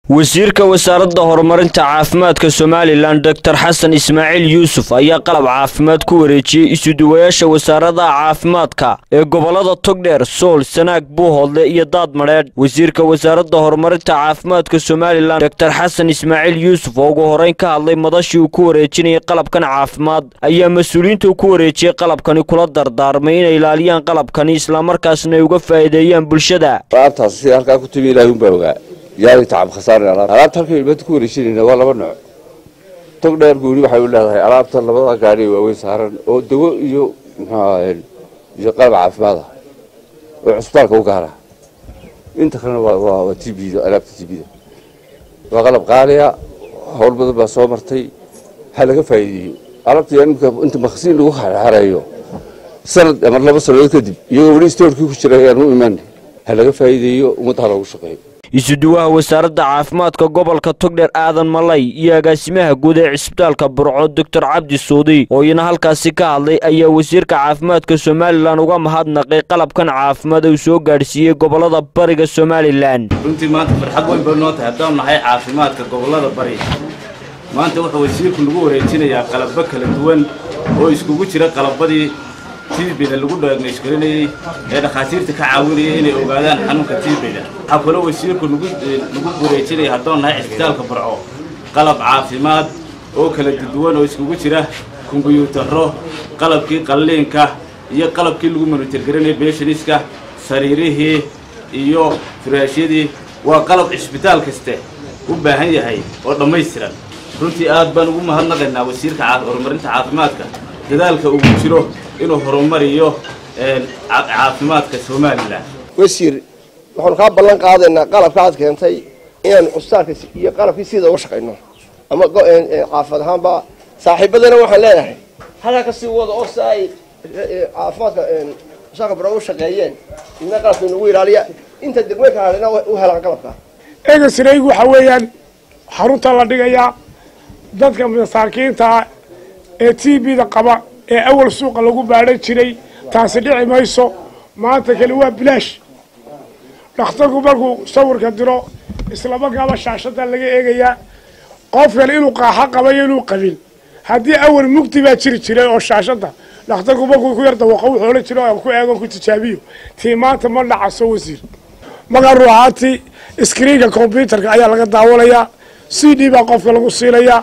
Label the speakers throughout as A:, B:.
A: wasiirka wasaaradda horumarinta caafimaadka somalilan doctor xasan ismaaciil yuusuf ayaa qalab caafimaad ku wareejiyey isuduwayaasha wasaaradaha caafimaadka ee gobolada togdheer sool sanaag buuhoodle iyo daad madheedh wasiirka wasaaradda horumarinta caafimaadka somalilan doctor xasan ismaaciil yuusuf oo ugu horeyn ka hadlay madashii uu ku wareejinayay qalabkan caafimaad ayaa mas-uuliyiinta uu ku wareejiyey qalabkani kula dardaarmay inay ilaaliyaan qalabkani islamarkaasna ay uga faa'iideeyaan bulshada
B: alaabtaas sida halkaa ku timi ilaahi unbaa ogaa yaari tacab khasaare alaabta halka ilmada ku wareejinayna waa laba nooc tog dheer gooni waxay u leedahay alaabta labada gaari waaweyn saaran oo dawo iyo muxuaha iyo qalab caafimaad ah oo cusbitaalka u gaara inta kalena waa t bda alaabta t bda waa qalab qaaliya howl badan baa soo martay ha laga faa'iideeyo alaabta imika inta makhasiin lagu xareeyo sanad ama laba sanadood kadib iyagoo weli stoorkii ku jira ayaan u imaan ha laga faa'iideeyo ummadda ha loogu shaqeeyo
A: isuduwaha wasaaradda caafimaadka gobolka togdheer aadan malay iyo agaasimaha guud ee cisbitaalka burco doctor cabdi suudi oo iyana halkaasi ka hadlay ayaa wasiirka caafimaadka somalilan uga mahadnaqay qalabkan caafimaad uu soo gaadhsiiyey gobolada bariga somalilan
C: runtii maanta farxad weyn bay noo tahay haddaan nahay caafimaadka gobolada bari maanta wuxuu wasiirku nagu wareejinayaa qalabbo kala duwan oo iskugu jira qalabadii tiibida lagu dhaagnaysgarinayey ee dhakhaatiirta ka caawinayay inay ogaadaan xanuunka tiibida waxaa kaloo wasiirku nagu wareejinaya haddaan nahay cisbitaalka burco qalab caafimaad oo kala duwan oo iskugu jira kumbuyuutarro qalabkii qalliinka iyo qalabkii lagu monitorgarinayay beeshaniska sariirihii iyo firaashyadii waa qalab cisbitaal kaste u baahan yahay oo dhammaystiran runtii aad baan ugu mahadnaqaynaa wasiirka horumarinta caafimaadka dadaalka ugu jiro inuu horumariyo caafimaadka somalilan
D: wasiir waxaanu kaa ballan qaadaynaa qalabka aad keentay inaanu cusbitaalka iyo qalabkii sida uga shaqayno ama caafimad ahaanba saaxiibadana waxaan leenahay halkaa kasii wada oo si ay caafimaadka cusbitaalka baro u shaqeeyeen idna qalabka inagu ilaaliya inta degmooyinka hadhina u helaan qalabka
E: egasraygu waxaa weeyaan xarunta la dhigayaa dadka masaakiinta ee t b-da qaba ee awal suuqa lagu baadhan jiray taasi dhici mayso maanta kale waa bilaash dhakhtarku markuu sawirka diro islamarkaaba shaashada laga eegayaa qofkan inuu qaaxo qabayo inuu qabin haddii awal mugdi baa jiri jiray oo shaashada dhakhtarku markuu ku yar dawaqo wuxuu odhan jira aan ku eegon ku tijaabiyo tii maanta ma dhacaso wasiir markaa ruuxaantii iskriinka combyutarka ayaa laga daawanayaa c d baa qofka lagu siinayaa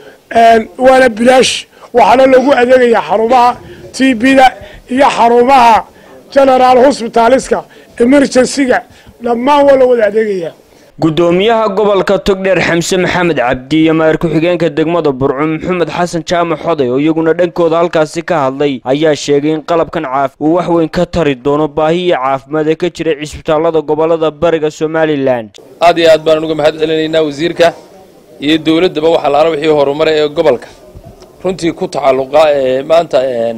E: waana bilaash waxaana lagu adeegayaa xarumaha t b-da iyo xarumaha generaal hosbitaaliska emergencyga dhammaan waa la wada adeegayaa
A: gudoomiyaha gobolka togdheer xamse maxamed cabdi iyo maayar ku-xigeenka degmada burco maxamed xasan jaamac xoday oo iyaguna dhankooda halkaasi ka hadlay ayaa sheegay in qalabkan caafi uu wax weyn ka tari doono baahiya caafimaad ee ka jira cisbitaalada gobolada bariga somalilan
F: aad iyo aad baan uga mahad celinaynaa wasiirka iyo dowladdaba waxa laala wixii horumara ee gobolka runtii ku tacalluqa ee maanta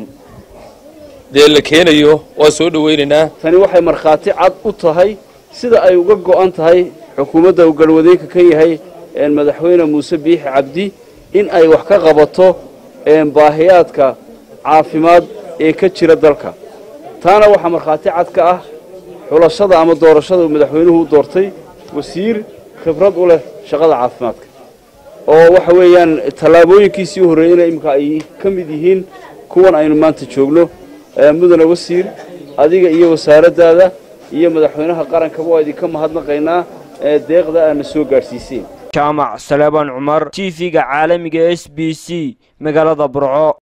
F: dee la keenayo waa soo dhawaynaynaa
G: tani waxay markhaati cad u tahay sida ay uga go'an tahay xukuumadda uu galwadeenka ka yahay madaxweyne muuse biixi cabdi in ay wax ka qabato baahiyaadka caafimaad ee ka jira dalka taana waxaa markhaati cad ka ah xulashada ama doorashada uu madaxweynuhu u doortay wasiir khibrad u leh shaqada caafimaadka oo waxa weeyaan tallaabooyinkiisii u horreeyeyna iminka ay ka mid yihiin kuwan aynu maanta joogno mudane wasiir adiga iyo wasaaraddaada iyo madaxweynaha qarankaba waa idinka mahadnaqaynaa deeqda aadna soo gaadhsiiseen
A: jaamac saleebaan cumar t v-ga caalamiga s b c magaalada burco